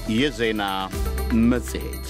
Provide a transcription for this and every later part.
የዜና መጽሔት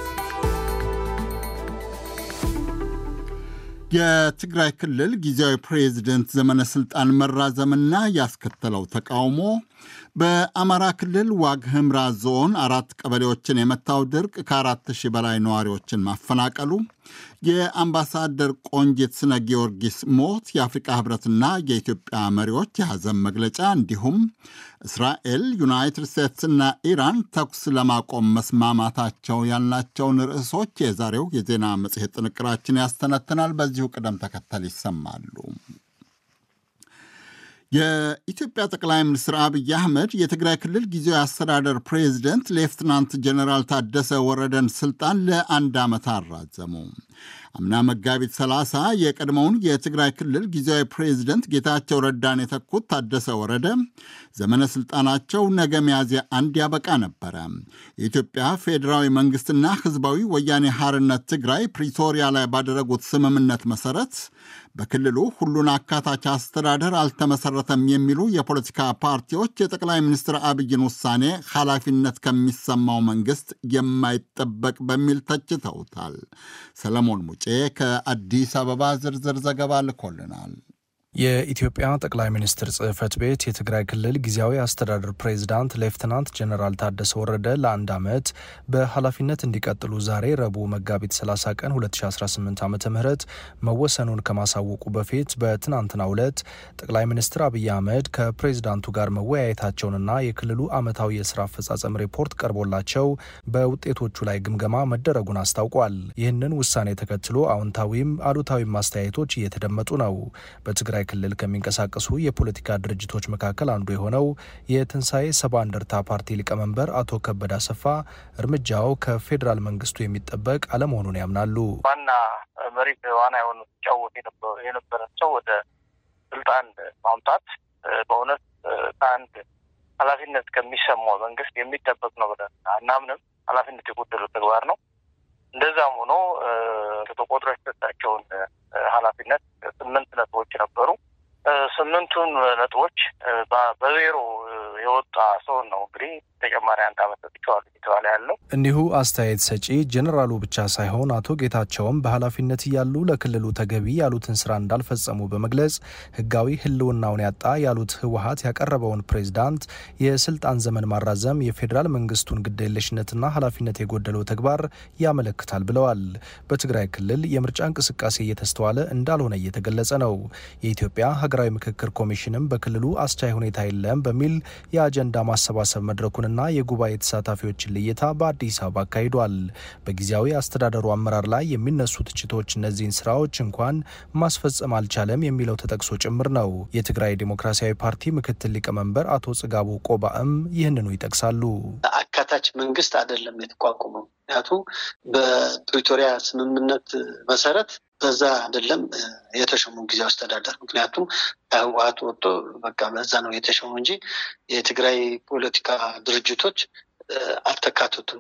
የትግራይ ክልል ጊዜያዊ ፕሬዝደንት ዘመነ ሥልጣን መራዘምና ያስከተለው ተቃውሞ፣ በአማራ ክልል ዋግ ኽምራ ዞን አራት ቀበሌዎችን የመታው ድርቅ ከአራት ሺህ በላይ ነዋሪዎችን ማፈናቀሉ፣ የአምባሳደር ቆንጂት ስነ ጊዮርጊስ ሞት፣ የአፍሪቃ ህብረትና የኢትዮጵያ መሪዎች የሐዘን መግለጫ እንዲሁም እስራኤል፣ ዩናይትድ ስቴትስና ኢራን ተኩስ ለማቆም መስማማታቸው ያልናቸውን ርዕሶች የዛሬው የዜና መጽሔት ጥንቅራችን ያስተነትናል። በዚሁ ቅደም ተከተል ይሰማሉ። የኢትዮጵያ ጠቅላይ ሚኒስትር አብይ አህመድ የትግራይ ክልል ጊዜያዊ አስተዳደር ፕሬዚደንት ሌፍትናንት ጀኔራል ታደሰ ወረደን ስልጣን ለአንድ ዓመት አራዘሙ። አምና መጋቢት 30 የቀድሞውን የትግራይ ክልል ጊዜያዊ ፕሬዚደንት ጌታቸው ረዳን የተኩት ታደሰ ወረደ ዘመነ ስልጣናቸው ነገ ሚያዝያ አንድ ያበቃ ነበረ። የኢትዮጵያ ፌዴራዊ መንግስትና ህዝባዊ ወያኔ ሐርነት ትግራይ ፕሪቶሪያ ላይ ባደረጉት ስምምነት መሰረት በክልሉ ሁሉን አካታች አስተዳደር አልተመሰረተም የሚሉ የፖለቲካ ፓርቲዎች የጠቅላይ ሚኒስትር አብይን ውሳኔ ኃላፊነት ከሚሰማው መንግስት የማይጠበቅ በሚል ተችተውታል። ሰለሞን ሙጬ ከአዲስ አበባ ዝርዝር ዘገባ ልኮልናል። የኢትዮጵያ ጠቅላይ ሚኒስትር ጽህፈት ቤት የትግራይ ክልል ጊዜያዊ አስተዳደር ፕሬዚዳንት ሌፍትናንት ጀኔራል ታደሰ ወረደ ለአንድ ዓመት በኃላፊነት እንዲቀጥሉ ዛሬ ረቡዕ መጋቢት 30 ቀን 2018 ዓ ም መወሰኑን ከማሳወቁ በፊት በትናንትናው ዕለት ጠቅላይ ሚኒስትር አብይ አህመድ ከፕሬዚዳንቱ ጋር መወያየታቸውንና የክልሉ ዓመታዊ የስራ አፈጻጸም ሪፖርት ቀርቦላቸው በውጤቶቹ ላይ ግምገማ መደረጉን አስታውቋል። ይህንን ውሳኔ ተከትሎ አዎንታዊም አሉታዊም አስተያየቶች እየተደመጡ ነው። በትግራይ ክልል ከሚንቀሳቀሱ የፖለቲካ ድርጅቶች መካከል አንዱ የሆነው የትንሣኤ ሰባ እንደርታ ፓርቲ ሊቀመንበር አቶ ከበደ አሰፋ እርምጃው ከፌዴራል መንግስቱ የሚጠበቅ አለመሆኑን ያምናሉ። ዋና መሪ ዋና የሆኑ ሲጫወት የነበረ ሰው ወደ ስልጣን ማምጣት በእውነት ከአንድ ኃላፊነት ከሚሰማው መንግስት የሚጠበቅ ነው ብለን አናምንም። ኃላፊነት የጎደለው ተግባር ነው። እንደዛም ሆኖ ተቆጥሮ የተሰጣቸውን ኃላፊነት ስምንት ነጥቦች ነበሩ። ስምንቱን ነጥቦች በዜሮ የወጣ ሰውን ነው እንግዲህ ተጨማሪ አንድ ዓመት ሰጥቼዋለሁ እየተባለ ያለው። እንዲሁ አስተያየት ሰጪ ጀኔራሉ ብቻ ሳይሆን አቶ ጌታቸውም በኃላፊነት እያሉ ለክልሉ ተገቢ ያሉትን ስራ እንዳልፈጸሙ በመግለጽ ህጋዊ ህልውናውን ያጣ ያሉት ህወሀት ያቀረበውን ፕሬዝዳንት የስልጣን ዘመን ማራዘም የፌዴራል መንግስቱን ግዴለሽነትና ኃላፊነት የጎደለው ተግባር ያመለክታል ብለዋል። በትግራይ ክልል የምርጫ እንቅስቃሴ እየተስተዋለ እንዳልሆነ እየተገለጸ ነው። የኢትዮጵያ ሀገራዊ ምክክር ኮሚሽንም በክልሉ አስቻይ ሁኔታ የለም በሚል የአጀንዳ ማሰባሰብ መድረኩንና የጉባኤ ተሳታፊዎችን ልየታ በአዲስ አበባ አካሂዷል። በጊዜያዊ አስተዳደሩ አመራር ላይ የሚነሱ ትችቶች እነዚህን ስራዎች እንኳን ማስፈጸም አልቻለም የሚለው ተጠቅሶ ጭምር ነው። የትግራይ ዴሞክራሲያዊ ፓርቲ ምክትል ሊቀመንበር አቶ ጽጋቡ ቆባእም ይህንኑ ይጠቅሳሉ። አካታች መንግስት አይደለም የተቋቁመው። ምክንያቱ በፕሪቶሪያ ስምምነት መሰረት በዛ አይደለም የተሾሙ ጊዜያዊ አስተዳደር። ምክንያቱም ከህወሀት ወጥቶ በቃ በዛ ነው የተሾሙ እንጂ የትግራይ ፖለቲካ ድርጅቶች አልተካተቱም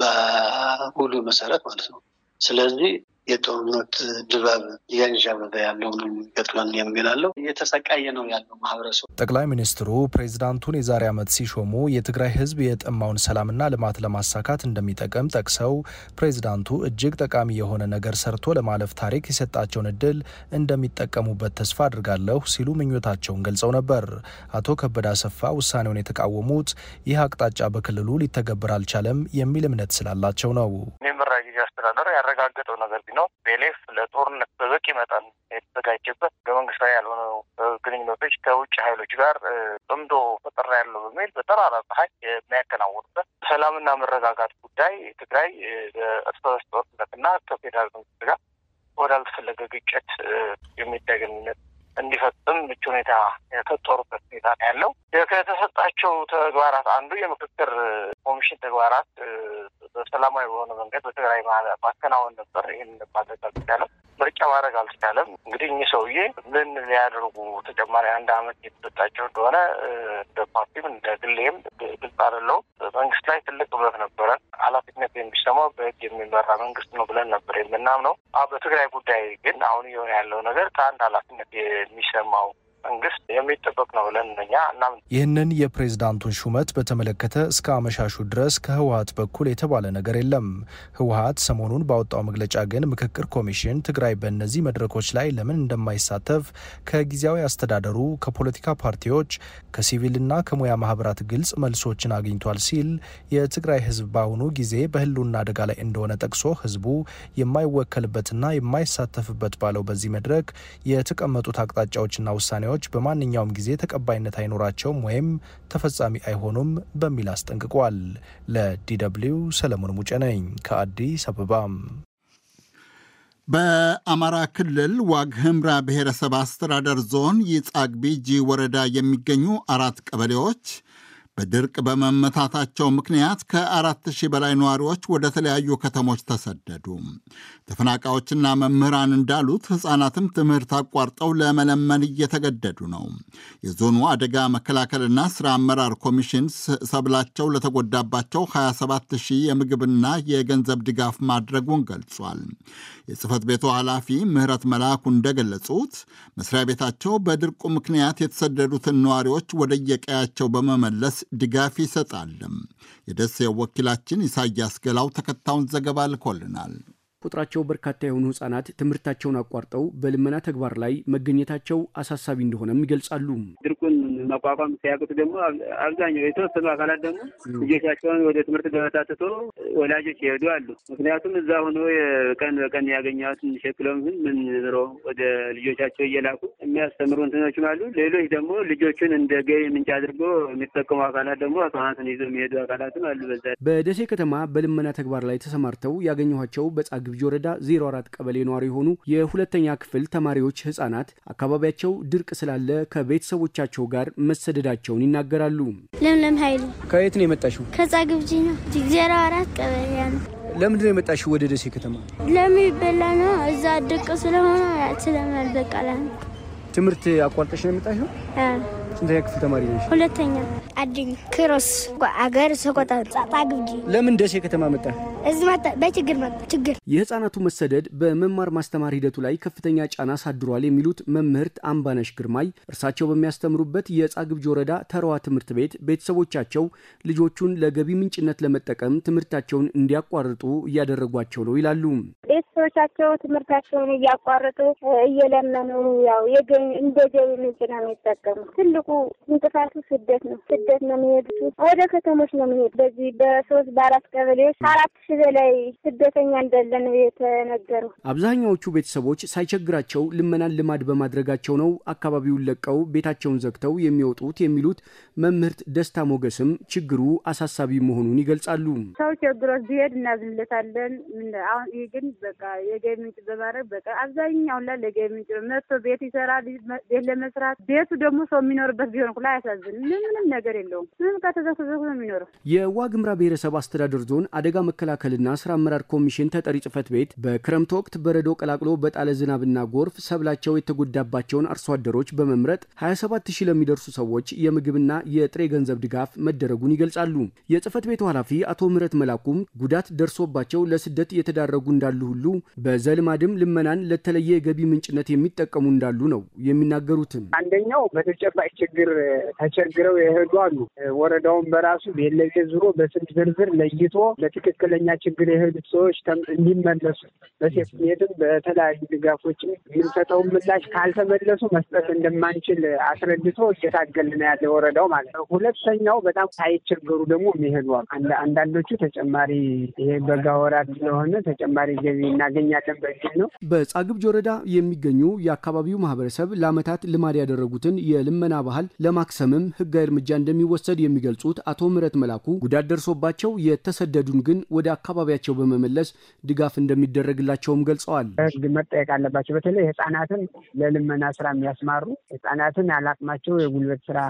በውሉ መሰረት ማለት ነው። ስለዚህ የጦርነት ድባብ እያንዣበበ ያለው ነው የሚገጥመን የሚላለው እየተሰቃየ ነው ያለው ማህበረሰቡ። ጠቅላይ ሚኒስትሩ ፕሬዚዳንቱን የዛሬ ዓመት ሲሾሙ የትግራይ ህዝብ የጠማውን ሰላምና ልማት ለማሳካት እንደሚጠቅም ጠቅሰው ፕሬዚዳንቱ እጅግ ጠቃሚ የሆነ ነገር ሰርቶ ለማለፍ ታሪክ የሰጣቸውን እድል እንደሚጠቀሙበት ተስፋ አድርጋለሁ ሲሉ ምኞታቸውን ገልጸው ነበር። አቶ ከበደ አሰፋ ውሳኔውን የተቃወሙት ይህ አቅጣጫ በክልሉ ሊተገበር አልቻለም የሚል እምነት ስላላቸው ነው። የሚመራ ጊዜ አስተዳደር ያረጋገጠው ነገር ቢኖር ቤሌፍ ለጦርነት በበቂ መጠን የተዘጋጀበት በመንግስታዊ ያልሆኑ ግንኙነቶች ከውጭ ኃይሎች ጋር ጥምዶ ፈጠራ ያለው በሚል በጠራራ ፀሐይ የሚያከናውኑበት ሰላምና መረጋጋት ጉዳይ ትግራይ እርስ በርስ ጦርነትና ከፌዴራል መንግስት ጋር ወዳልተፈለገ ግጭት የሚታይ ግንኙነት እንዲፈጽም ምቹ ሁኔታ የፈጠሩበት ሁኔታ ነው ያለው። ከተሰጣቸው ተግባራት አንዱ የምክክር ኮሚሽን ተግባራት በሰላማዊ በሆነ መንገድ በትግራይ ማከናወን ነበር። ይህን ማድረግ አልተቻለም። ምርጫ ማድረግ አልተቻለም። እንግዲህ እኚህ ሰውዬ ምን ሊያደርጉ ተጨማሪ አንድ አመት የተሰጣቸው እንደሆነ እንደ ፓርቲም እንደ ግሌም ግልጽ አይደለውም። መንግስት ላይ ትልቅ እምነት ነበረን። ኃላፊነት የሚሰማው በህግ የሚመራ መንግስት ነው ብለን ነበር የምናምነው። በትግራይ ጉዳይ ግን አሁን እየሆነ ያለው ነገር ከአንድ ኃላፊነት የሚሰማው መንግስት የሚጠበቅ ነው ብለን እኛ እናምን። ይህንን የፕሬዝዳንቱን ሹመት በተመለከተ እስከ አመሻሹ ድረስ ከህወሀት በኩል የተባለ ነገር የለም። ህወሀት ሰሞኑን ባወጣው መግለጫ ግን ምክክር ኮሚሽን ትግራይ በእነዚህ መድረኮች ላይ ለምን እንደማይሳተፍ ከጊዜያዊ አስተዳደሩ፣ ከፖለቲካ ፓርቲዎች፣ ከሲቪልና ከሙያ ማህበራት ግልጽ መልሶችን አግኝቷል ሲል የትግራይ ህዝብ በአሁኑ ጊዜ በህልውና አደጋ ላይ እንደሆነ ጠቅሶ ህዝቡ የማይወከልበትና የማይሳተፍበት ባለው በዚህ መድረክ የተቀመጡት አቅጣጫዎችና ውሳኔዎች በማንኛውም ጊዜ ተቀባይነት አይኖራቸውም ወይም ተፈጻሚ አይሆኑም በሚል አስጠንቅቋል። ለዲደብሊው ሰለሞን ሙጬ ነኝ ከአዲስ አበባ። በአማራ ክልል ዋግ ህምራ ብሔረሰብ አስተዳደር ዞን ይጻግቢጂ ወረዳ የሚገኙ አራት ቀበሌዎች በድርቅ በመመታታቸው ምክንያት ከአራት ሺህ በላይ ነዋሪዎች ወደ ተለያዩ ከተሞች ተሰደዱ። ተፈናቃዮችና መምህራን እንዳሉት ሕፃናትም ትምህርት አቋርጠው ለመለመን እየተገደዱ ነው። የዞኑ አደጋ መከላከልና ስራ አመራር ኮሚሽን ሰብላቸው ለተጎዳባቸው 27 ሺህ የምግብና የገንዘብ ድጋፍ ማድረጉን ገልጿል። የጽህፈት ቤቱ ኃላፊ ምህረት መልአኩ እንደገለጹት መስሪያ ቤታቸው በድርቁ ምክንያት የተሰደዱትን ነዋሪዎች ወደየቀያቸው በመመለስ ድጋፍ ይሰጣልም። የደሴው ወኪላችን ኢሳያስ ገላው ተከታዩን ዘገባ ልኮልናል። ቁጥራቸው በርካታ የሆኑ ህጻናት ትምህርታቸውን አቋርጠው በልመና ተግባር ላይ መገኘታቸው አሳሳቢ እንደሆነም ይገልጻሉ። ድርቁን መቋቋም ሲያቅቱ ደግሞ አብዛኛው የተወሰኑ አካላት ደግሞ ልጆቻቸውን ወደ ትምህርት ገበታ ትቶ ወላጆች ይሄዱ አሉ። ምክንያቱም እዛ ሆኖ ቀን በቀን ያገኘትን ሸክለውን ግን ምን ብሎ ወደ ልጆቻቸው እየላኩ የሚያስተምሩ እንትኖችም አሉ። ሌሎች ደግሞ ልጆቹን እንደ ገቢ ምንጭ አድርጎ የሚጠቀሙ አካላት ደግሞ ህጻናትን ይዘው የሚሄዱ አካላትም አሉ። በዛ በደሴ ከተማ በልመና ተግባር ላይ ተሰማርተው ያገኘኋቸው በጻ ግብጅ ወረዳ 04 ቀበሌ ነዋሪ የሆኑ የሁለተኛ ክፍል ተማሪዎች ህጻናት አካባቢያቸው ድርቅ ስላለ ከቤተሰቦቻቸው ጋር መሰደዳቸውን ይናገራሉ። ለምለም ኃይሉ ከየት ነው የመጣሽው? ከጻ ግብጂ ነው። ዜሮ አራት ቀበሌ ነው። ለምንድን ነው የመጣሽው ወደ ደሴ ከተማ? ለሚበላ ነው። እዛ ድርቅ ስለሆነ ስለማልበቃላ ነው። ትምህርት አቋርጠሽ ነው የመጣሽው? ስንተኛ ክፍል ተማሪ ነሽ? ሁለተኛ አድኝ ክሮስ አገር ሰቆጣ ጻጣ ግብጂ ለምን ደሴ ከተማ መጣ? እዚ መጣ በችግር መጣ ችግር የህፃናቱ መሰደድ በመማር ማስተማር ሂደቱ ላይ ከፍተኛ ጫና አሳድሯል የሚሉት መምህርት አምባነሽ ግርማይ እርሳቸው በሚያስተምሩበት የጻ ግብጅ ወረዳ ተረዋ ትምህርት ቤት ቤተሰቦቻቸው ልጆቹን ለገቢ ምንጭነት ለመጠቀም ትምህርታቸውን እንዲያቋርጡ እያደረጓቸው ነው ይላሉ። ቤተሰቦቻቸው ትምህርታቸውን እያቋረጡ እየለመኑ ያው እንደ ገቢ ምንጭ ነው የሚጠቀሙ ትልቁ እንቅፋቱ ስደት ነው። ስደት ነው የሚሄዱት፣ ወደ ከተሞች ነው የሚሄዱ። በዚህ በሶስት በአራት ቀበሌዎች ከአራት ሺህ በላይ ስደተኛ እንዳለ ነው የተነገረው። አብዛኛዎቹ ቤተሰቦች ሳይቸግራቸው ልመናን ልማድ በማድረጋቸው ነው አካባቢውን ለቀው ቤታቸውን ዘግተው የሚወጡት የሚሉት መምህርት ደስታ ሞገስም ችግሩ አሳሳቢ መሆኑን ይገልጻሉ። ሰው ችግሮች ቢሄድ እናዝንለታለን። አሁን ይህ ግን በቃ የገቢ ምንጭ በማድረግ በቃ አብዛኛውን ላይ ለገቢ ምንጭ መጥቶ ቤት ይሰራል። ቤት ለመስራት ቤቱ ደግሞ ሰው የሚኖርበት ቢሆን ኩላ አያሳዝንም። ምንም ነገር የለውም። ምንም ከተዘክዘኩ ነው የሚኖረው። የዋግምራ ብሔረሰብ አስተዳደር ዞን አደጋ መከላከልና ስራ አመራር ኮሚሽን ተጠሪ ጽህፈት ቤት በክረምት ወቅት በረዶ ቀላቅሎ በጣለ ዝናብና ጎርፍ ሰብላቸው የተጎዳባቸውን አርሶ አደሮች በመምረጥ 27 ሺህ ለሚደርሱ ሰዎች የምግብና የጥሬ ገንዘብ ድጋፍ መደረጉን ይገልጻሉ። የጽህፈት ቤቱ ኃላፊ አቶ ምህረት መላኩም ጉዳት ደርሶባቸው ለስደት የተዳረጉ እንዳሉ ሁሉ በዘልማድም ልመናን ለተለየ የገቢ ምንጭነት የሚጠቀሙ እንዳሉ ነው የሚናገሩትም። አንደኛው በተጨባጭ ችግር ተቸግረው የሄዱ አሉ። ወረዳውን በራሱ ቤት ለቤት ዙሮ በስም ዝርዝር ለይቶ ለትክክለኛ ችግር የሄዱት ሰዎች እንዲመለሱ በሴፍትኔትም በተለያዩ ድጋፎችም የምንሰጠውን ምላሽ ካልተመለሱ መስጠት እንደማንችል አስረድቶ እየታገልን ያለ ወረዳው ማለት ነው። ሁለተኛው በጣም ሳይቸገሩ ደግሞ የሚሄዱ አሉ። አንዳንዶቹ ተጨማሪ ይሄ በጋ ወራት ስለሆነ ተጨማሪ ገቢ እናገኛለን በሚል ነው። በጻግብጅ ወረዳ የሚገኙ የአካባቢው ማህበረሰብ ለዓመታት ልማድ ያደረጉትን የልመና ባህል ለማክሰምም ህጋዊ እርምጃ እንደሚወሰድ የሚገልጹት አቶ ምህረት መላኩ ጉዳት ደርሶባቸው የተሰደዱን ግን ወደ አካባቢያቸው በመመለስ ድጋፍ እንደሚደረግላቸውም ገልጸዋል። ህግ መጠየቅ አለባቸው። በተለይ ህጻናትን ለልመና ስራ የሚያስማሩ ህጻናትን ያላቅማቸው የጉልበት ስራ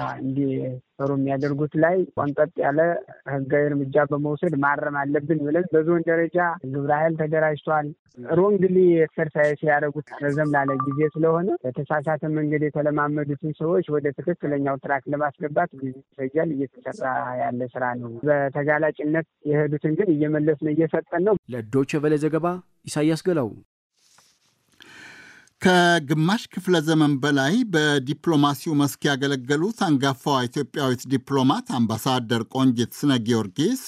እንዲሰሩ የሚያደርጉት ላይ ቆንጠጥ ያለ ህጋዊ እርምጃ በመውሰድ ማረም አለብን ብለን በዞን ደረጃ ግብረ ኃይል ተደራጅቷል። ሮንግሊ ኤክሰርሳይዝ ያደረጉት ረዘም ላለ ጊዜ ስለሆነ በተሳሳተ መንገድ የተለማመዱትን ሰዎች ወደ ትክክለኛው ትራክ ለማስገባት ጊዜ ይፈጃል። እየተሰራ ያለ ስራ ነው። በተጋላጭነት የሄዱትን ግን እየመለስን እየሰጠን ነው። ለዶይቼ ቬለ ዘገባ ኢሳያስ ገላው። ከግማሽ ክፍለ ዘመን በላይ በዲፕሎማሲው መስክ ያገለገሉት አንጋፋዋ ኢትዮጵያዊት ዲፕሎማት አምባሳደር ቆንጂት ስነ ጊዮርጊስ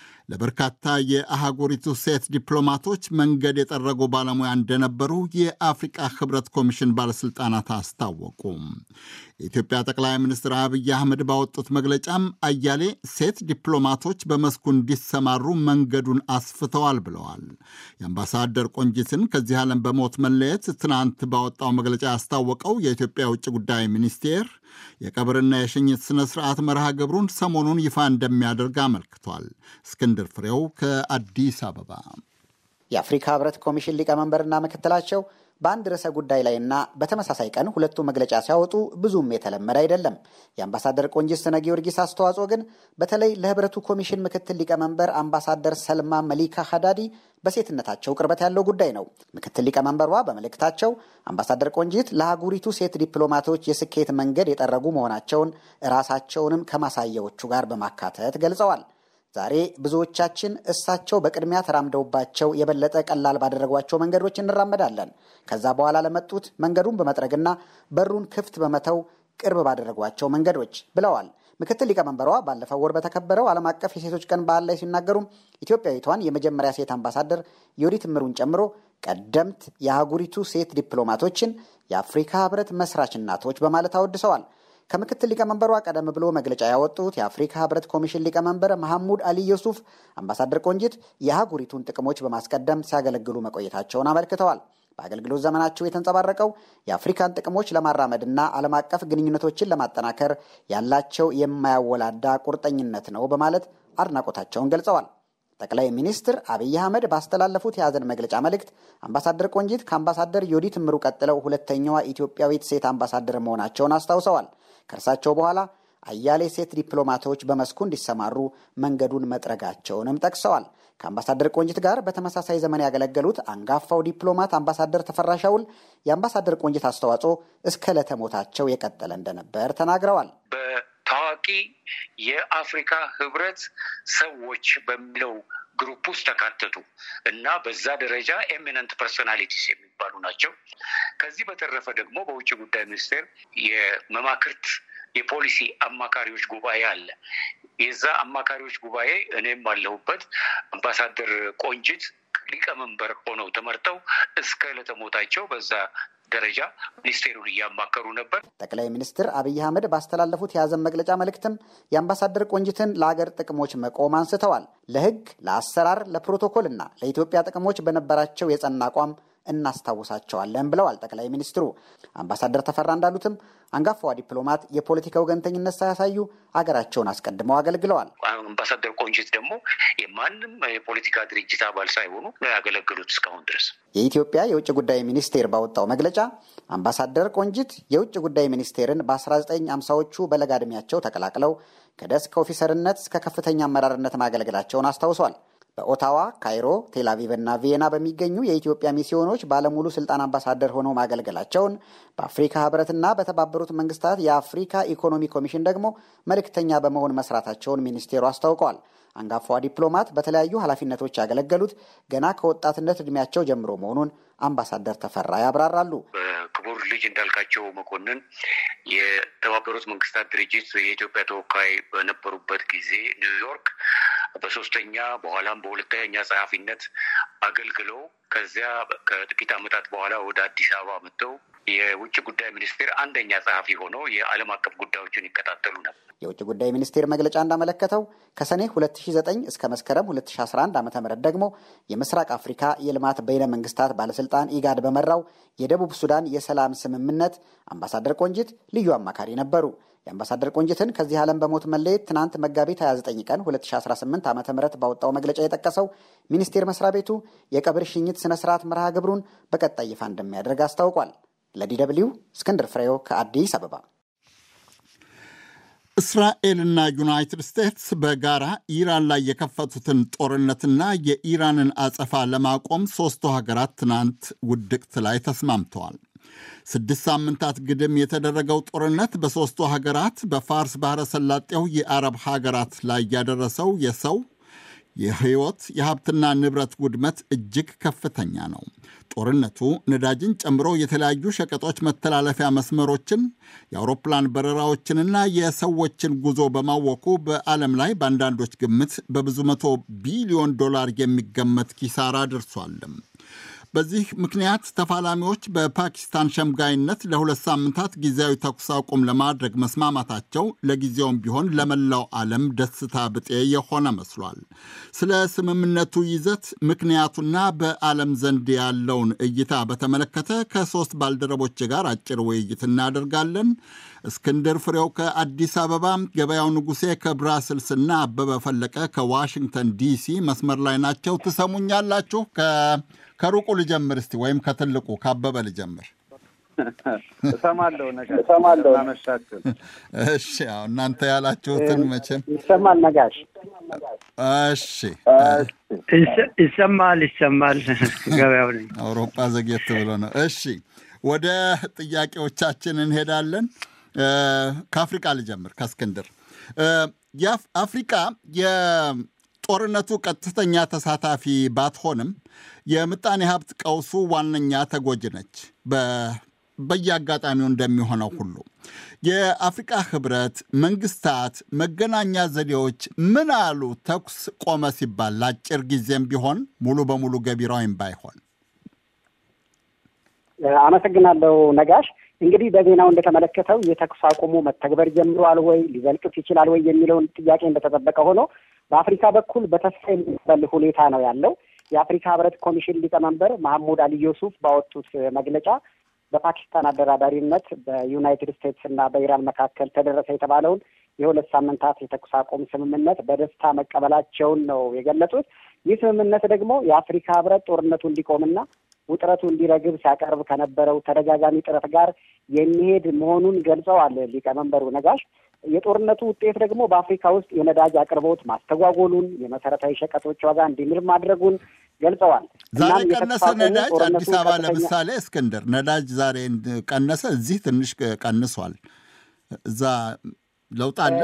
ለበርካታ የአህጉሪቱ ሴት ዲፕሎማቶች መንገድ የጠረጉ ባለሙያ እንደነበሩ የአፍሪቃ ህብረት ኮሚሽን ባለሥልጣናት አስታወቁ። የኢትዮጵያ ጠቅላይ ሚኒስትር አብይ አህመድ ባወጡት መግለጫም አያሌ ሴት ዲፕሎማቶች በመስኩ እንዲሰማሩ መንገዱን አስፍተዋል ብለዋል። የአምባሳደር ቆንጂትን ከዚህ ዓለም በሞት መለየት ትናንት ባወጣው መግለጫ ያስታወቀው የኢትዮጵያ የውጭ ጉዳይ ሚኒስቴር የቀብርና የሽኝት ሥነ ሥርዓት መርሃ ግብሩን ሰሞኑን ይፋ እንደሚያደርግ አመልክቷል። እስክንድር ፍሬው ከአዲስ አበባ። የአፍሪካ ህብረት ኮሚሽን ሊቀመንበርና ምክትላቸው በአንድ ርዕሰ ጉዳይ ላይና በተመሳሳይ ቀን ሁለቱ መግለጫ ሲያወጡ ብዙም የተለመደ አይደለም። የአምባሳደር ቆንጂት ስነ ጊዮርጊስ አስተዋጽኦ ግን በተለይ ለህብረቱ ኮሚሽን ምክትል ሊቀመንበር አምባሳደር ሰልማ መሊካ ሀዳዲ በሴትነታቸው ቅርበት ያለው ጉዳይ ነው። ምክትል ሊቀመንበሯ በመልእክታቸው አምባሳደር ቆንጂት ለአህጉሪቱ ሴት ዲፕሎማቶች የስኬት መንገድ የጠረጉ መሆናቸውን ራሳቸውንም ከማሳያዎቹ ጋር በማካተት ገልጸዋል። ዛሬ ብዙዎቻችን እሳቸው በቅድሚያ ተራምደውባቸው የበለጠ ቀላል ባደረጓቸው መንገዶች እንራመዳለን። ከዛ በኋላ ለመጡት መንገዱን በመጥረግና በሩን ክፍት በመተው ቅርብ ባደረጓቸው መንገዶች ብለዋል። ምክትል ሊቀመንበሯ ባለፈው ወር በተከበረው ዓለም አቀፍ የሴቶች ቀን በዓል ላይ ሲናገሩም ኢትዮጵያዊቷን የመጀመሪያ ሴት አምባሳደር የወዲት እምሩን ጨምሮ ቀደምት የአህጉሪቱ ሴት ዲፕሎማቶችን የአፍሪካ ህብረት መስራች እናቶች በማለት አወድሰዋል። ከምክትል ሊቀመንበሯ ቀደም ብሎ መግለጫ ያወጡት የአፍሪካ ህብረት ኮሚሽን ሊቀመንበር መሐሙድ አሊ ዩሱፍ አምባሳደር ቆንጂት የአህጉሪቱን ጥቅሞች በማስቀደም ሲያገለግሉ መቆየታቸውን አመልክተዋል። በአገልግሎት ዘመናቸው የተንጸባረቀው የአፍሪካን ጥቅሞች ለማራመድና ዓለም አቀፍ ግንኙነቶችን ለማጠናከር ያላቸው የማያወላዳ ቁርጠኝነት ነው በማለት አድናቆታቸውን ገልጸዋል። ጠቅላይ ሚኒስትር አብይ አህመድ ባስተላለፉት የሐዘን መግለጫ መልእክት አምባሳደር ቆንጂት ከአምባሳደር ዮዲት እምሩ ቀጥለው ሁለተኛዋ ኢትዮጵያዊት ሴት አምባሳደር መሆናቸውን አስታውሰዋል። ከእርሳቸው በኋላ አያሌ ሴት ዲፕሎማቶች በመስኩ እንዲሰማሩ መንገዱን መጥረጋቸውንም ጠቅሰዋል። ከአምባሳደር ቆንጂት ጋር በተመሳሳይ ዘመን ያገለገሉት አንጋፋው ዲፕሎማት አምባሳደር ተፈራ ሻውል የአምባሳደር ቆንጂት አስተዋጽኦ እስከ ዕለተ ሞታቸው የቀጠለ እንደነበር ተናግረዋል። ታዋቂ የአፍሪካ ህብረት ሰዎች በሚለው ግሩፕ ውስጥ ተካተቱ እና በዛ ደረጃ ኤሚነንት ፐርሶናሊቲስ የሚባሉ ናቸው። ከዚህ በተረፈ ደግሞ በውጭ ጉዳይ ሚኒስቴር የመማክርት የፖሊሲ አማካሪዎች ጉባኤ አለ። የዛ አማካሪዎች ጉባኤ እኔም አለሁበት። አምባሳደር ቆንጂት ሊቀመንበር ሆነው ተመርጠው እስከ ዕለተ ሞታቸው በዛ ደረጃ ሚኒስቴሩን እያማከሩ ነበር። ጠቅላይ ሚኒስትር አብይ አህመድ ባስተላለፉት የሐዘን መግለጫ መልእክትም የአምባሳደር ቆንጂትን ለአገር ጥቅሞች መቆም አንስተዋል። ለህግ፣ ለአሰራር፣ ለፕሮቶኮል እና ለኢትዮጵያ ጥቅሞች በነበራቸው የጸና አቋም እናስታውሳቸዋለን ብለዋል ጠቅላይ ሚኒስትሩ። አምባሳደር ተፈራ እንዳሉትም አንጋፋዋ ዲፕሎማት የፖለቲካ ወገንተኝነት ሳያሳዩ አገራቸውን አስቀድመው አገልግለዋል። አምባሳደር ቆንጂት ደግሞ የማንም የፖለቲካ ድርጅት አባል ሳይሆኑ ነው ያገለገሉት እስካሁን ድረስ። የኢትዮጵያ የውጭ ጉዳይ ሚኒስቴር ባወጣው መግለጫ አምባሳደር ቆንጂት የውጭ ጉዳይ ሚኒስቴርን በ1950ዎቹ በለጋ ዕድሜያቸው ተቀላቅለው ከደስክ ኦፊሰርነት እስከ ከፍተኛ አመራርነት ማገልገላቸውን አስታውሷል። በኦታዋ፣ ካይሮ፣ ቴልአቪቭ እና ቪየና በሚገኙ የኢትዮጵያ ሚስዮኖች ባለሙሉ ስልጣን አምባሳደር ሆነው ማገልገላቸውን በአፍሪካ ህብረትና በተባበሩት መንግስታት የአፍሪካ ኢኮኖሚ ኮሚሽን ደግሞ መልእክተኛ በመሆን መስራታቸውን ሚኒስቴሩ አስታውቀዋል። አንጋፋዋ ዲፕሎማት በተለያዩ ኃላፊነቶች ያገለገሉት ገና ከወጣትነት እድሜያቸው ጀምሮ መሆኑን አምባሳደር ተፈራ ያብራራሉ። ክቡር ልጅ እንዳልካቸው መኮንን የተባበሩት መንግስታት ድርጅት የኢትዮጵያ ተወካይ በነበሩበት ጊዜ ኒውዮርክ በሶስተኛ በኋላም በሁለተኛ ጸሐፊነት አገልግለው ከዚያ ከጥቂት ዓመታት በኋላ ወደ አዲስ አበባ መጥተው የውጭ ጉዳይ ሚኒስቴር አንደኛ ጸሐፊ ሆነው የዓለም አቀፍ ጉዳዮችን ይከታተሉ ነበር። የውጭ ጉዳይ ሚኒስቴር መግለጫ እንዳመለከተው ከሰኔ 2009 እስከ መስከረም 2011 ዓ ም ደግሞ የምስራቅ አፍሪካ የልማት በይነ መንግስታት ባለስልጣን ኢጋድ በመራው የደቡብ ሱዳን የሰላም ስምምነት አምባሳደር ቆንጂት ልዩ አማካሪ ነበሩ። የአምባሳደር ቆንጂትን ከዚህ ዓለም በሞት መለየት ትናንት መጋቢት 29 ቀን 2018 ዓ ም ባወጣው መግለጫ የጠቀሰው ሚኒስቴር መስሪያ ቤቱ የቀብር ሽኝት ስነ ስርዓት መርሃ ግብሩን በቀጣይ ይፋ እንደሚያደርግ አስታውቋል። ለዲ ደብልዩ እስክንድር ፍሬው ከአዲስ አበባ። እስራኤልና ዩናይትድ ስቴትስ በጋራ ኢራን ላይ የከፈቱትን ጦርነትና የኢራንን አጸፋ ለማቆም ሦስቱ ሀገራት ትናንት ውድቅት ላይ ተስማምተዋል። ስድስት ሳምንታት ግድም የተደረገው ጦርነት በሦስቱ ሀገራት በፋርስ ባሕረ ሰላጤው የአረብ ሀገራት ላይ ያደረሰው የሰው የህይወት የሀብትና ንብረት ውድመት እጅግ ከፍተኛ ነው። ጦርነቱ ነዳጅን ጨምሮ የተለያዩ ሸቀጦች መተላለፊያ መስመሮችን፣ የአውሮፕላን በረራዎችንና የሰዎችን ጉዞ በማወኩ በዓለም ላይ በአንዳንዶች ግምት በብዙ መቶ ቢሊዮን ዶላር የሚገመት ኪሳራ ደርሷልም። በዚህ ምክንያት ተፋላሚዎች በፓኪስታን ሸምጋይነት ለሁለት ሳምንታት ጊዜያዊ ተኩስ አቁም ለማድረግ መስማማታቸው ለጊዜውም ቢሆን ለመላው ዓለም ደስታ ብጤ የሆነ መስሏል። ስለ ስምምነቱ ይዘት ምክንያቱና በዓለም ዘንድ ያለውን እይታ በተመለከተ ከሶስት ባልደረቦች ጋር አጭር ውይይት እናደርጋለን። እስክንድር ፍሬው ከአዲስ አበባ፣ ገበያው ንጉሴ ከብራስልስና አበበ ፈለቀ ከዋሽንግተን ዲሲ መስመር ላይ ናቸው። ትሰሙኛላችሁ? ከሩቁ ልጀምር እስቲ ወይም ከትልቁ ከአበበ ልጀምር። እሰማለሁ ነገር እሰማለሁ። እናመሻችሁ። እሺ፣ ያው እናንተ ያላችሁትን መቼም ይሰማል። ነጋሽ እሺ፣ ይሰማል ይሰማል። ገበያው ነኝ። አውሮፓ ዘግየት ብሎ ነው። እሺ፣ ወደ ጥያቄዎቻችን እንሄዳለን። ከአፍሪቃ ልጀምር ከእስክንድር። አፍሪቃ የጦርነቱ ቀጥተኛ ተሳታፊ ባትሆንም የምጣኔ ሀብት ቀውሱ ዋነኛ ተጎጂ ነች። በየአጋጣሚው እንደሚሆነው ሁሉ የአፍሪቃ ህብረት፣ መንግስታት፣ መገናኛ ዘዴዎች ምን አሉ? ተኩስ ቆመ ሲባል ለአጭር ጊዜም ቢሆን ሙሉ በሙሉ ገቢራዊም ባይሆን። አመሰግናለሁ ነጋሽ። እንግዲህ በዜናው እንደተመለከተው የተኩስ አቁሙ መተግበር ጀምሯል ወይ ሊዘልቅስ ይችላል ወይ የሚለውን ጥያቄ እንደተጠበቀ ሆኖ በአፍሪካ በኩል በተስፋ የሚበል ሁኔታ ነው ያለው። የአፍሪካ ህብረት ኮሚሽን ሊቀመንበር መሐሙድ አሊ ዩሱፍ ባወጡት መግለጫ በፓኪስታን አደራዳሪነት በዩናይትድ ስቴትስ እና በኢራን መካከል ተደረሰ የተባለውን የሁለት ሳምንታት የተኩስ አቁም ስምምነት በደስታ መቀበላቸውን ነው የገለጹት። ይህ ስምምነት ደግሞ የአፍሪካ ህብረት ጦርነቱ እንዲቆምና ውጥረቱ እንዲረግብ ሲያቀርብ ከነበረው ተደጋጋሚ ጥረት ጋር የሚሄድ መሆኑን ገልጸዋል ሊቀመንበሩ ነጋሽ። የጦርነቱ ውጤት ደግሞ በአፍሪካ ውስጥ የነዳጅ አቅርቦት ማስተጓጎሉን፣ የመሰረታዊ ሸቀጦች ዋጋ እንዲምር ማድረጉን ገልጸዋል። ዛሬ ቀነሰ ነዳጅ አዲስ አበባ ለምሳሌ እስክንድር ነዳጅ ዛሬ ቀነሰ፣ እዚህ ትንሽ ቀንሷል። እዛ ለውጥ አለ።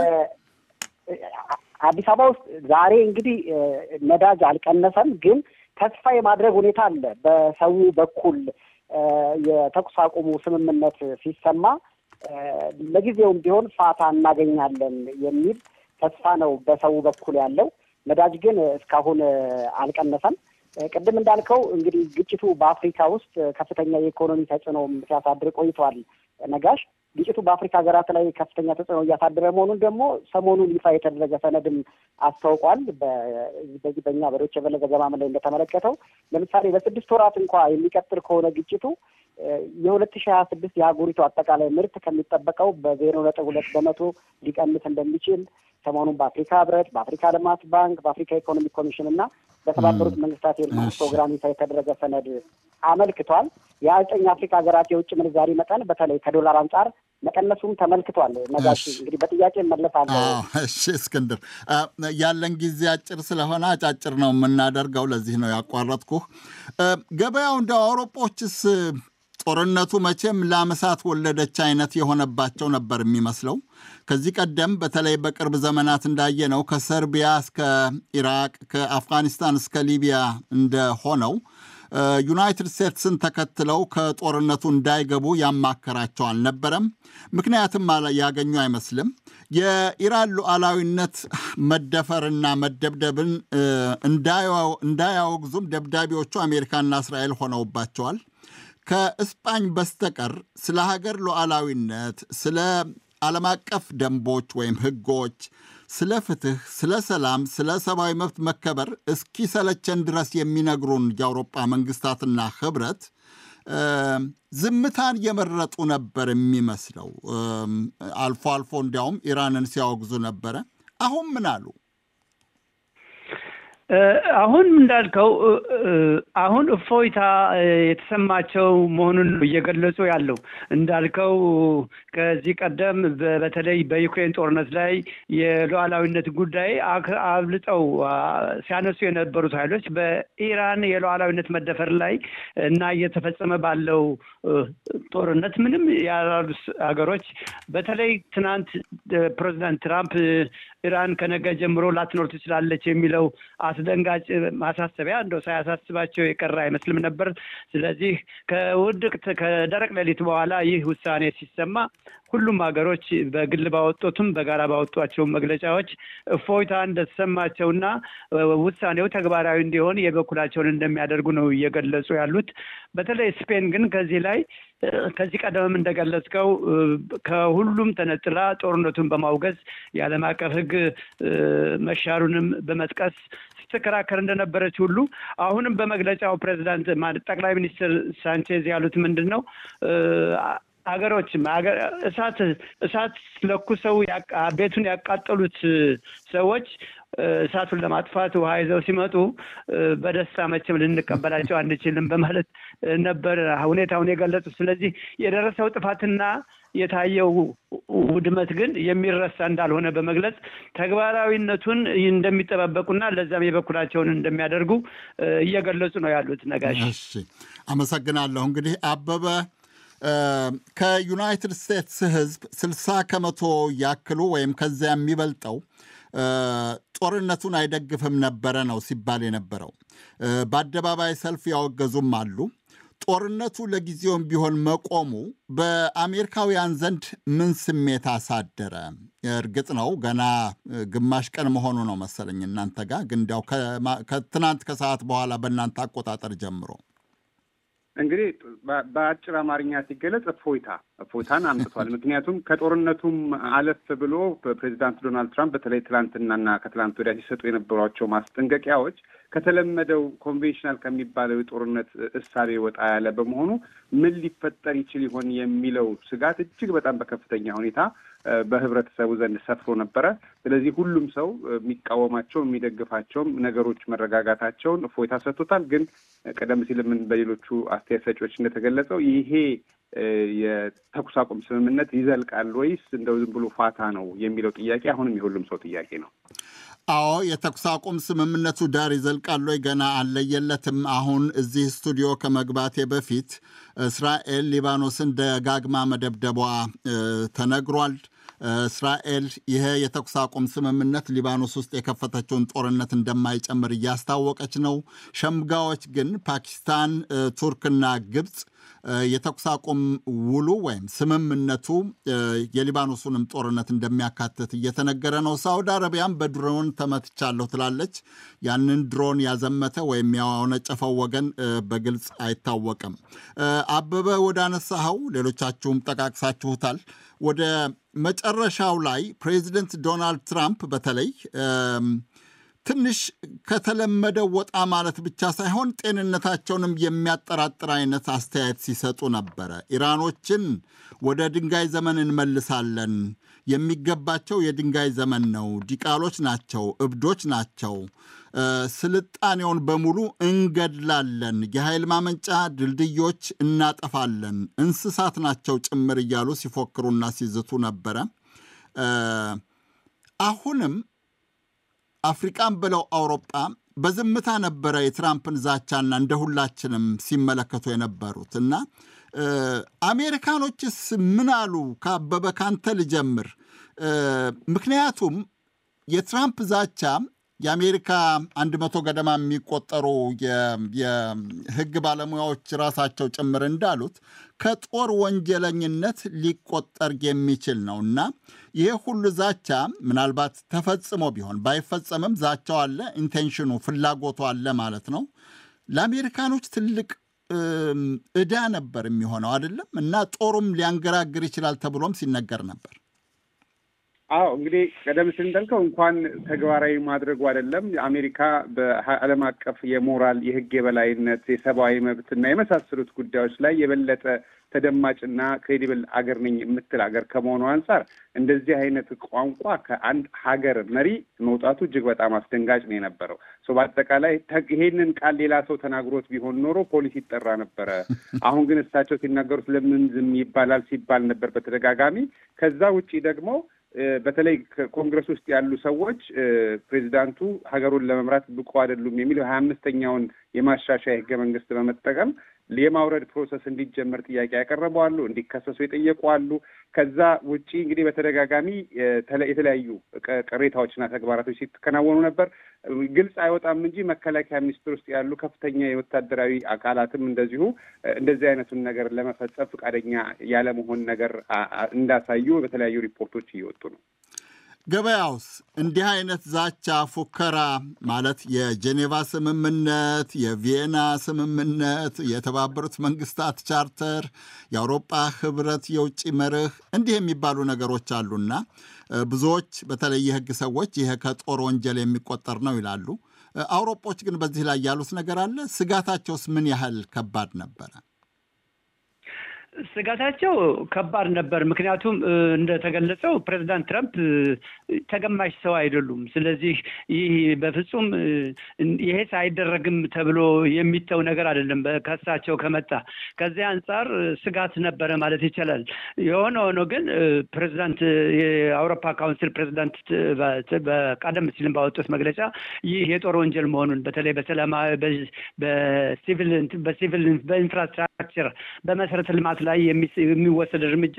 አዲስ አበባ ውስጥ ዛሬ እንግዲህ ነዳጅ አልቀነሰም፣ ግን ተስፋ የማድረግ ሁኔታ አለ። በሰው በኩል የተኩስ አቁሙ ስምምነት ሲሰማ ለጊዜውም ቢሆን ፋታ እናገኛለን የሚል ተስፋ ነው በሰው በኩል ያለው። ነዳጅ ግን እስካሁን አልቀነሰም። ቅድም እንዳልከው እንግዲህ ግጭቱ በአፍሪካ ውስጥ ከፍተኛ የኢኮኖሚ ተጽዕኖም ሲያሳድር ቆይተዋል። ነጋሽ ግጭቱ በአፍሪካ ሀገራት ላይ ከፍተኛ ተጽዕኖ እያሳደረ መሆኑን ደግሞ ሰሞኑን ይፋ የተደረገ ሰነድም አስታውቋል። በዚህ በእኛ በዶይቼ ቬለ ዘገባም ላይ እንደተመለከተው ለምሳሌ በስድስት ወራት እንኳ የሚቀጥል ከሆነ ግጭቱ የሁለት ሺህ ሀያ ስድስት የሀገሪቱ አጠቃላይ ምርት ከሚጠበቀው በዜሮ ነጥብ ሁለት በመቶ ሊቀንስ እንደሚችል ሰሞኑን በአፍሪካ ህብረት፣ በአፍሪካ ልማት ባንክ፣ በአፍሪካ ኢኮኖሚክ ኮሚሽን እና በተባበሩት መንግስታት የልማት ፕሮግራም ይፋ የተደረገ ሰነድ አመልክቷል። የዘጠኝ አፍሪካ ሀገራት የውጭ ምንዛሪ መጠን በተለይ ከዶላር አንጻር መቀነሱም ተመልክቷል። ነጋሽ እንግዲህ በጥያቄ እመለሳለሁ። እሺ እስክንድር፣ ያለን ጊዜ አጭር ስለሆነ አጫጭር ነው የምናደርገው። ለዚህ ነው ያቋረጥኩህ። ገበያው እንደ አውሮጶችስ ጦርነቱ መቼም ለአመሳት ወለደች አይነት የሆነባቸው ነበር የሚመስለው። ከዚህ ቀደም በተለይ በቅርብ ዘመናት እንዳየነው ከሰርቢያ እስከ ኢራቅ ከአፍጋኒስታን እስከ ሊቢያ እንደሆነው ዩናይትድ ስቴትስን ተከትለው ከጦርነቱ እንዳይገቡ ያማከራቸው አልነበረም። ምክንያትም ያገኙ አይመስልም። የኢራን ሉዓላዊነት መደፈርና መደብደብን እንዳያወግዙም ደብዳቤዎቹ አሜሪካና እስራኤል ሆነውባቸዋል። ከእስጳኝ በስተቀር ስለ ሀገር ሉዓላዊነት፣ ስለ ዓለም አቀፍ ደንቦች ወይም ሕጎች፣ ስለ ፍትህ፣ ስለ ሰላም፣ ስለ ሰብአዊ መብት መከበር እስኪሰለቸን ድረስ የሚነግሩን የአውሮጳ መንግስታትና ህብረት ዝምታን የመረጡ ነበር የሚመስለው። አልፎ አልፎ እንዲያውም ኢራንን ሲያወግዙ ነበረ። አሁን ምን አሉ? አሁን እንዳልከው አሁን እፎይታ የተሰማቸው መሆኑን ነው እየገለጹ ያለው። እንዳልከው ከዚህ ቀደም በተለይ በዩክሬን ጦርነት ላይ የሉዓላዊነት ጉዳይ አብልጠው ሲያነሱ የነበሩት ኃይሎች በኢራን የሉዓላዊነት መደፈር ላይ እና እየተፈጸመ ባለው ጦርነት ምንም ያላሉ ሀገሮች በተለይ ትናንት ፕሬዚዳንት ትራምፕ ኢራን ከነገ ጀምሮ ላትኖር ትችላለች የሚለው አስደንጋጭ ማሳሰቢያ እንደው ሳያሳስባቸው የቀረ አይመስልም ነበር። ስለዚህ ከውድቅት ከደረቅ ሌሊት በኋላ ይህ ውሳኔ ሲሰማ ሁሉም ሀገሮች በግል ባወጡትም በጋራ ባወጧቸው መግለጫዎች እፎይታ እንደተሰማቸውና ውሳኔው ተግባራዊ እንዲሆን የበኩላቸውን እንደሚያደርጉ ነው እየገለጹ ያሉት። በተለይ ስፔን ግን ከዚህ ላይ ከዚህ ቀደምም እንደገለጽከው ከሁሉም ተነጥላ ጦርነቱን በማውገዝ የዓለም አቀፍ ሕግ መሻሩንም በመጥቀስ ስትከራከር እንደነበረች ሁሉ አሁንም በመግለጫው ፕሬዚዳንት ጠቅላይ ሚኒስትር ሳንቼዝ ያሉት ምንድን ነው? ሀገሮችም እሳት እሳት ለኩሰው ቤቱን ያቃጠሉት ሰዎች እሳቱን ለማጥፋት ውሃ ይዘው ሲመጡ በደስታ መቼም ልንቀበላቸው አንችልም በማለት ነበር ሁኔታውን የገለጹት። ስለዚህ የደረሰው ጥፋትና የታየው ውድመት ግን የሚረሳ እንዳልሆነ በመግለጽ ተግባራዊነቱን እንደሚጠባበቁና ለዛም የበኩላቸውን እንደሚያደርጉ እየገለጹ ነው ያሉት። ነጋሽ፣ አመሰግናለሁ። እንግዲህ አበበ ከዩናይትድ ስቴትስ ሕዝብ ስልሳ ከመቶ ያክሉ ወይም ከዚያ የሚበልጠው ጦርነቱን አይደግፍም ነበረ ነው ሲባል የነበረው። በአደባባይ ሰልፍ ያወገዙም አሉ። ጦርነቱ ለጊዜውም ቢሆን መቆሙ በአሜሪካውያን ዘንድ ምን ስሜት አሳደረ? እርግጥ ነው ገና ግማሽ ቀን መሆኑ ነው መሰለኝ እናንተ ጋር ግን እንዲያው ከትናንት ከሰዓት በኋላ በእናንተ አቆጣጠር ጀምሮ እንግዲህ በአጭር አማርኛ ሲገለጽ እፎይታ እፎይታን አምጥቷል። ምክንያቱም ከጦርነቱም አለፍ ብሎ ፕሬዚዳንት ዶናልድ ትራምፕ በተለይ ትላንትናና ከትላንት ወዲያ ሲሰጡ የነበሯቸው ማስጠንቀቂያዎች ከተለመደው ኮንቬንሽናል ከሚባለው የጦርነት እሳቤ ወጣ ያለ በመሆኑ ምን ሊፈጠር ይችል ይሆን የሚለው ስጋት እጅግ በጣም በከፍተኛ ሁኔታ በህብረተሰቡ ዘንድ ሰፍሮ ነበረ። ስለዚህ ሁሉም ሰው የሚቃወማቸው የሚደግፋቸውም ነገሮች መረጋጋታቸውን እፎይታ ሰጥቶታል። ግን ቀደም ሲል ምን በሌሎቹ አስተያየት ሰጪዎች እንደተገለጸው ይሄ የተኩስ አቁም ስምምነት ይዘልቃል ወይስ እንደው ዝም ብሎ ፋታ ነው የሚለው ጥያቄ አሁንም የሁሉም ሰው ጥያቄ ነው። አዎ የተኩስ አቁም ስምምነቱ ዳር ይዘልቃል ወይ ገና አለየለትም። አሁን እዚህ ስቱዲዮ ከመግባቴ በፊት እስራኤል ሊባኖስን ደጋግማ መደብደቧ ተነግሯል። እስራኤል ይሄ የተኩስ አቁም ስምምነት ሊባኖስ ውስጥ የከፈተችውን ጦርነት እንደማይጨምር እያስታወቀች ነው። ሸምጋዮች ግን ፓኪስታን፣ ቱርክና ግብፅ የተኩስ አቁም ውሉ ወይም ስምምነቱ የሊባኖሱንም ጦርነት እንደሚያካትት እየተነገረ ነው። ሳውዲ አረቢያም በድሮን ተመትቻለሁ ትላለች። ያንን ድሮን ያዘመተ ወይም ያወነጨፈው ወገን በግልጽ አይታወቅም። አበበ ወደ አነሳኸው ሌሎቻችሁም ጠቃቅሳችሁታል። ወደ መጨረሻው ላይ ፕሬዚደንት ዶናልድ ትራምፕ በተለይ ትንሽ ከተለመደው ወጣ ማለት ብቻ ሳይሆን ጤንነታቸውንም የሚያጠራጥር አይነት አስተያየት ሲሰጡ ነበረ። ኢራኖችን ወደ ድንጋይ ዘመን እንመልሳለን፣ የሚገባቸው የድንጋይ ዘመን ነው፣ ዲቃሎች ናቸው፣ እብዶች ናቸው፣ ስልጣኔውን በሙሉ እንገድላለን፣ የኃይል ማመንጫ ድልድዮች እናጠፋለን፣ እንስሳት ናቸው ጭምር እያሉ ሲፎክሩና ሲዝቱ ነበረ። አሁንም አፍሪቃን ብለው አውሮጳ በዝምታ ነበረ የትራምፕን ዛቻና እንደ ሁላችንም ሲመለከቱ የነበሩት እና አሜሪካኖችስ ምን አሉ? ከአበበ ካንተ ልጀምር። ምክንያቱም የትራምፕ ዛቻ የአሜሪካ አንድ መቶ ገደማ የሚቆጠሩ የሕግ ባለሙያዎች ራሳቸው ጭምር እንዳሉት ከጦር ወንጀለኝነት ሊቆጠር የሚችል ነው እና ይሄ ሁሉ ዛቻ ምናልባት ተፈጽሞ ቢሆን ባይፈጸምም ዛቻው አለ፣ ኢንቴንሽኑ ፍላጎቱ አለ ማለት ነው። ለአሜሪካኖች ትልቅ ዕዳ ነበር የሚሆነው አይደለም እና ጦሩም ሊያንገራግር ይችላል ተብሎም ሲነገር ነበር። አዎ እንግዲህ ቀደም ሲል እንዳልከው እንኳን ተግባራዊ ማድረጉ አይደለም አሜሪካ በዓለም አቀፍ የሞራል የህግ የበላይነት የሰብአዊ መብትና የመሳሰሉት ጉዳዮች ላይ የበለጠ ተደማጭና ክሬዲብል አገር ነኝ የምትል ሀገር ከመሆኑ አንጻር እንደዚህ አይነት ቋንቋ ከአንድ ሀገር መሪ መውጣቱ እጅግ በጣም አስደንጋጭ ነው የነበረው። በአጠቃላይ ይሄንን ቃል ሌላ ሰው ተናግሮት ቢሆን ኖሮ ፖሊስ ይጠራ ነበረ። አሁን ግን እሳቸው ሲናገሩት ለምን ዝም ይባላል ሲባል ነበር በተደጋጋሚ። ከዛ ውጪ ደግሞ በተለይ ኮንግረስ ውስጥ ያሉ ሰዎች ፕሬዚዳንቱ ሀገሩን ለመምራት ብቁ አይደሉም የሚለው ሀያ አምስተኛውን የማሻሻያ ህገ መንግስት በመጠቀም የማውረድ ፕሮሰስ እንዲጀመር ጥያቄ ያቀረቡ አሉ፣ እንዲከሰሱ የጠየቁ አሉ። ከዛ ውጪ እንግዲህ በተደጋጋሚ የተለያዩ ቅሬታዎችና ተግባራቶች ሲከናወኑ ነበር። ግልጽ አይወጣም እንጂ መከላከያ ሚኒስቴር ውስጥ ያሉ ከፍተኛ የወታደራዊ አካላትም እንደዚሁ እንደዚህ አይነቱን ነገር ለመፈጸም ፈቃደኛ ያለመሆን ነገር እንዳሳዩ በተለያዩ ሪፖርቶች እየወጡ ነው። ገበያውስ እንዲህ አይነት ዛቻ፣ ፉከራ ማለት የጄኔቫ ስምምነት፣ የቪየና ስምምነት፣ የተባበሩት መንግስታት ቻርተር፣ የአውሮጳ ህብረት የውጭ መርህ እንዲህ የሚባሉ ነገሮች አሉና ብዙዎች በተለይ የህግ ሰዎች ይሄ ከጦር ወንጀል የሚቆጠር ነው ይላሉ። አውሮጶች ግን በዚህ ላይ ያሉት ነገር አለ። ስጋታቸውስ ምን ያህል ከባድ ነበረ? ስጋታቸው ከባድ ነበር። ምክንያቱም እንደተገለጸው ፕሬዚዳንት ትራምፕ ተገማሽ ሰው አይደሉም። ስለዚህ ይህ በፍጹም ይሄ አይደረግም ተብሎ የሚተው ነገር አይደለም ከሳቸው ከመጣ ከዚያ አንጻር ስጋት ነበረ ማለት ይቻላል። የሆነ ሆኖ ግን ፕሬዚዳንት የአውሮፓ ካውንስል ፕሬዚዳንት ቀደም ሲልም ባወጡት መግለጫ ይህ የጦር ወንጀል መሆኑን በተለይ በሰላማዊ በሲቪል በሲቪል በኢንፍራስትራክቸር በመሰረተ ልማት ላይ የሚወሰድ እርምጃ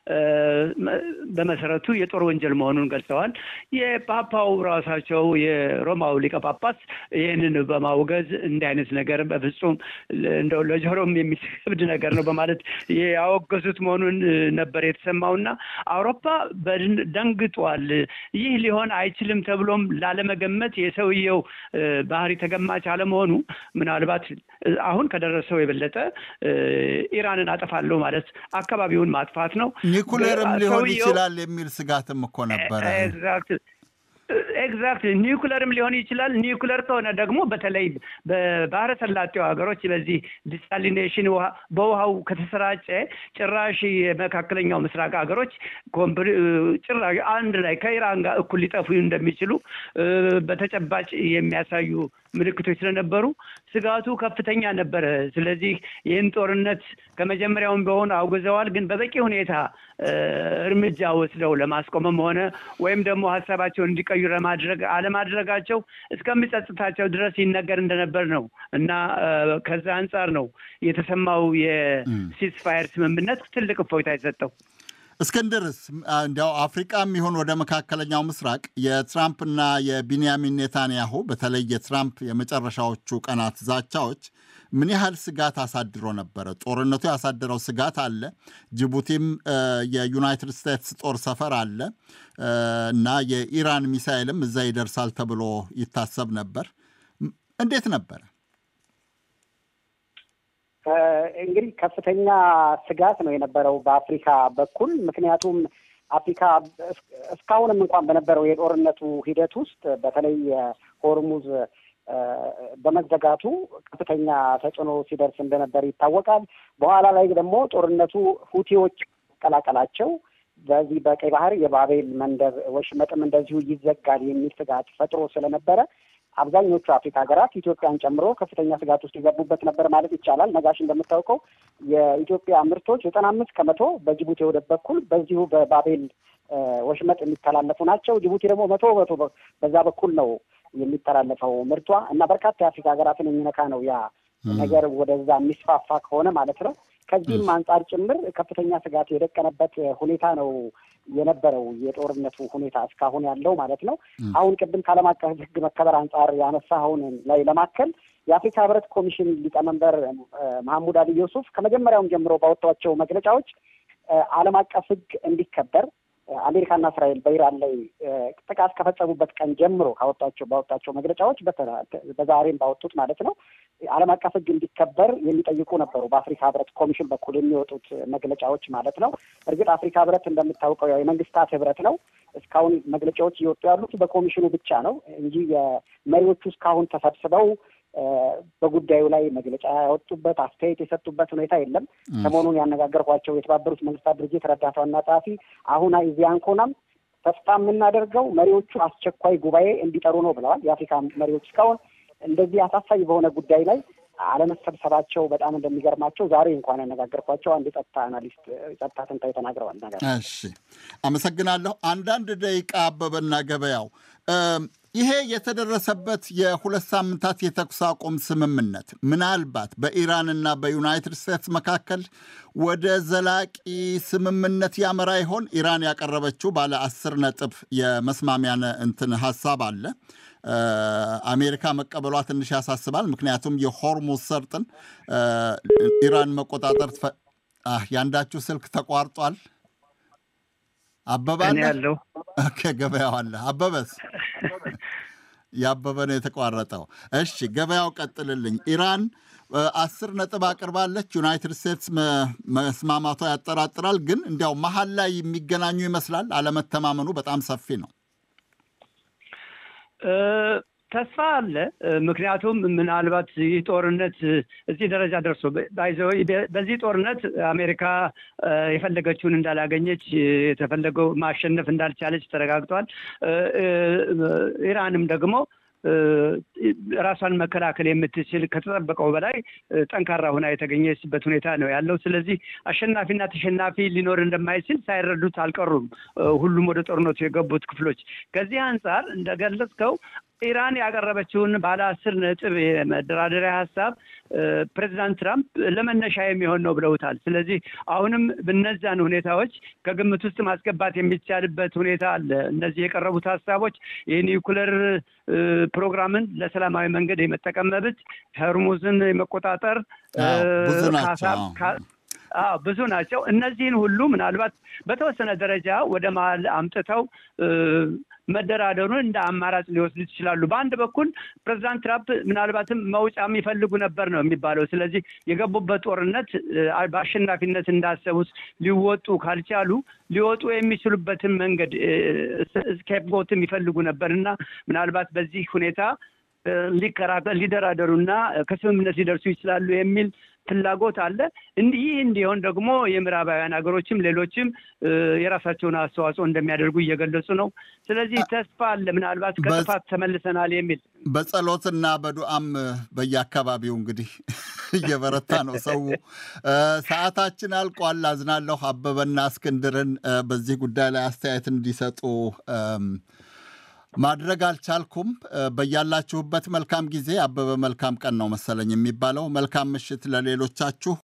በመሰረቱ የጦር ወንጀል መሆኑን ገልጸዋል። የፓፓው ራሳቸው የሮማው ሊቀ ጳጳስ ይህንን በማውገዝ እንዲህ አይነት ነገር በፍጹም እንደው ለጆሮም የሚከብድ ነገር ነው በማለት ያወገዙት መሆኑን ነበር የተሰማውና አውሮፓ ደንግጧል። ይህ ሊሆን አይችልም ተብሎም ላለመገመት የሰውየው ባህሪ ተገማች አለመሆኑ ምናልባት አሁን ከደረሰው የበለጠ ኢራንን አጠፋለሁ ማለት አካባቢውን ማጥፋት ነው። ኒኩሌርም ሊሆን ይችላል የሚል ስጋትም እኮ ነበረ። ኤግዛክት ኒውክለርም ሊሆን ይችላል። ኒውክለር ከሆነ ደግሞ በተለይ በባህረ ሰላጤው ሀገሮች በዚህ ዲሳሊኔሽን በውሃው ከተሰራጨ ጭራሽ የመካከለኛው ምስራቅ ሀገሮች ጭራሽ አንድ ላይ ከኢራን ጋር እኩል ሊጠፉ እንደሚችሉ በተጨባጭ የሚያሳዩ ምልክቶች ስለነበሩ ስጋቱ ከፍተኛ ነበረ። ስለዚህ ይህን ጦርነት ከመጀመሪያውም በሆነ አውግዘዋል። ግን በበቂ ሁኔታ እርምጃ ወስደው ለማስቆምም ሆነ ወይም ደግሞ ሀሳባቸውን እንዲቀዩ ለማድረግ አለማድረጋቸው እስከሚጸጽታቸው ድረስ ይነገር እንደነበር ነው እና ከዛ አንጻር ነው የተሰማው የሲስፋየር ስምምነት ትልቅ እፎይታ የሰጠው። እስክንድርስ እንዲያው አፍሪቃም ይሁን ወደ መካከለኛው ምስራቅ የትራምፕና የቢንያሚን ኔታንያሁ በተለይ የትራምፕ የመጨረሻዎቹ ቀናት ዛቻዎች ምን ያህል ስጋት አሳድሮ ነበረ? ጦርነቱ ያሳደረው ስጋት አለ። ጅቡቲም የዩናይትድ ስቴትስ ጦር ሰፈር አለ እና የኢራን ሚሳይልም እዛ ይደርሳል ተብሎ ይታሰብ ነበር። እንዴት ነበረ? እንግዲህ ከፍተኛ ስጋት ነው የነበረው በአፍሪካ በኩል ምክንያቱም አፍሪካ እስካሁንም እንኳን በነበረው የጦርነቱ ሂደት ውስጥ በተለይ ሆርሙዝ በመዘጋቱ ከፍተኛ ተጽዕኖ ሲደርስ እንደነበር ይታወቃል። በኋላ ላይ ደግሞ ጦርነቱ ሁቲዎች መቀላቀላቸው በዚህ በቀይ ባህር የባቤል መንደብ ወሽመጥም እንደዚሁ ይዘጋል የሚል ስጋት ፈጥሮ ስለነበረ አብዛኞቹ አፍሪካ ሀገራት ኢትዮጵያን ጨምሮ ከፍተኛ ስጋት ውስጥ የገቡበት ነበር ማለት ይቻላል። ነጋሽ እንደምታውቀው የኢትዮጵያ ምርቶች ዘጠና አምስት ከመቶ በጅቡቲ ወደብ በኩል በዚሁ በባቤል ወሽመጥ የሚተላለፉ ናቸው። ጅቡቲ ደግሞ መቶ በመቶ በዛ በኩል ነው የሚተላለፈው ምርቷ እና በርካታ የአፍሪካ ሀገራትን የሚነካ ነው ያ ነገር ወደዛ የሚስፋፋ ከሆነ ማለት ነው። ከዚህም አንጻር ጭምር ከፍተኛ ስጋት የደቀነበት ሁኔታ ነው የነበረው የጦርነቱ ሁኔታ እስካሁን ያለው ማለት ነው። አሁን ቅድም ከዓለም አቀፍ ሕግ መከበር አንጻር ያነሳኸውን ላይ ለማከል የአፍሪካ ሕብረት ኮሚሽን ሊቀመንበር መሐሙድ አሊ ዩሱፍ ከመጀመሪያውም ጀምሮ ባወጧቸው መግለጫዎች ዓለም አቀፍ ሕግ እንዲከበር አሜሪካና እስራኤል በኢራን ላይ ጥቃት ከፈጸሙበት ቀን ጀምሮ ካወጣቸው ባወጣቸው መግለጫዎች በዛሬም ባወጡት ማለት ነው ዓለም አቀፍ ሕግ እንዲከበር የሚጠይቁ ነበሩ። በአፍሪካ ሕብረት ኮሚሽን በኩል የሚወጡት መግለጫዎች ማለት ነው። እርግጥ አፍሪካ ሕብረት እንደምታውቀው ያው የመንግስታት ሕብረት ነው። እስካሁን መግለጫዎች እየወጡ ያሉት በኮሚሽኑ ብቻ ነው እንጂ የመሪዎቹ እስካሁን ተሰብስበው በጉዳዩ ላይ መግለጫ ያወጡበት አስተያየት የሰጡበት ሁኔታ የለም። ሰሞኑን ያነጋገርኳቸው የተባበሩት መንግስታት ድርጅት ረዳት ዋና ጸሐፊ አሁን ዚያንኮናም ተስፋ የምናደርገው መሪዎቹ አስቸኳይ ጉባኤ እንዲጠሩ ነው ብለዋል። የአፍሪካ መሪዎች እስካሁን እንደዚህ አሳሳቢ በሆነ ጉዳይ ላይ አለመሰብሰባቸው በጣም እንደሚገርማቸው ዛሬ እንኳን ያነጋገርኳቸው አንድ የጸጥታ አናሊስት ጸጥታ ተንታኝ ተናግረዋል። ነገር እሺ፣ አመሰግናለሁ። አንዳንድ ደቂቃ አበበና ገበያው ይሄ የተደረሰበት የሁለት ሳምንታት የተኩስ አቁም ስምምነት ምናልባት በኢራንና በዩናይትድ ስቴትስ መካከል ወደ ዘላቂ ስምምነት ያመራ ይሆን? ኢራን ያቀረበችው ባለ አስር ነጥብ የመስማሚያ እንትን ሀሳብ አለ። አሜሪካ መቀበሏ ትንሽ ያሳስባል። ምክንያቱም የሆርሙዝ ሰርጥን ኢራን መቆጣጠር ያንዳችሁ ስልክ ተቋርጧል። አበባ ያለው ገበያው አለ። አበበስ ያበበ ነው የተቋረጠው። እሺ ገበያው ቀጥልልኝ። ኢራን አስር ነጥብ አቅርባለች። ዩናይትድ ስቴትስ መስማማቷ ያጠራጥራል። ግን እንዲያው መሀል ላይ የሚገናኙ ይመስላል። አለመተማመኑ በጣም ሰፊ ነው። ተስፋ አለ። ምክንያቱም ምናልባት ይህ ጦርነት እዚህ ደረጃ ደርሶ በዚህ ጦርነት አሜሪካ የፈለገችውን እንዳላገኘች የተፈለገው ማሸነፍ እንዳልቻለች ተረጋግጧል። ኢራንም ደግሞ ራሷን መከላከል የምትችል ከተጠበቀው በላይ ጠንካራ ሆና የተገኘችበት ሁኔታ ነው ያለው። ስለዚህ አሸናፊና ተሸናፊ ሊኖር እንደማይችል ሳይረዱት አልቀሩም ሁሉም ወደ ጦርነቱ የገቡት ክፍሎች። ከዚህ አንጻር እንደገለጽከው ኢራን ያቀረበችውን ባለ አስር ነጥብ የመደራደሪያ ሀሳብ ፕሬዚዳንት ትራምፕ ለመነሻ የሚሆን ነው ብለውታል። ስለዚህ አሁንም በነዛን ሁኔታዎች ከግምት ውስጥ ማስገባት የሚቻልበት ሁኔታ አለ። እነዚህ የቀረቡት ሀሳቦች የኒውክለር ፕሮግራምን ለሰላማዊ መንገድ የመጠቀም መብት፣ ሆርሙዝን የመቆጣጠር ብዙ ናቸው። አዎ ብዙ ናቸው። እነዚህን ሁሉ ምናልባት በተወሰነ ደረጃ ወደ መሀል አምጥተው መደራደሩን እንደ አማራጭ ሊወስዱ ይችላሉ። በአንድ በኩል ፕሬዚዳንት ትራምፕ ምናልባትም መውጫ የሚፈልጉ ነበር ነው የሚባለው። ስለዚህ የገቡበት ጦርነት በአሸናፊነት እንዳሰቡት ሊወጡ ካልቻሉ ሊወጡ የሚችሉበትን መንገድ ስኬፕጎትም ይፈልጉ ነበር እና ምናልባት በዚህ ሁኔታ ሊከራከር ሊደራደሩና ከስምምነት ሊደርሱ ይችላሉ የሚል ፍላጎት አለ። እንዲህ እንዲሆን ደግሞ የምዕራባውያን ሀገሮችም ሌሎችም የራሳቸውን አስተዋጽኦ እንደሚያደርጉ እየገለጹ ነው። ስለዚህ ተስፋ አለ፣ ምናልባት ከጥፋት ተመልሰናል የሚል በጸሎትና በዱዓም በየአካባቢው እንግዲህ እየበረታ ነው ሰው። ሰዓታችን አልቋል። አዝናለሁ። አበበና እስክንድርን በዚህ ጉዳይ ላይ አስተያየት እንዲሰጡ ማድረግ አልቻልኩም። በያላችሁበት መልካም ጊዜ። አበበ መልካም ቀን ነው መሰለኝ የሚባለው። መልካም ምሽት ለሌሎቻችሁ።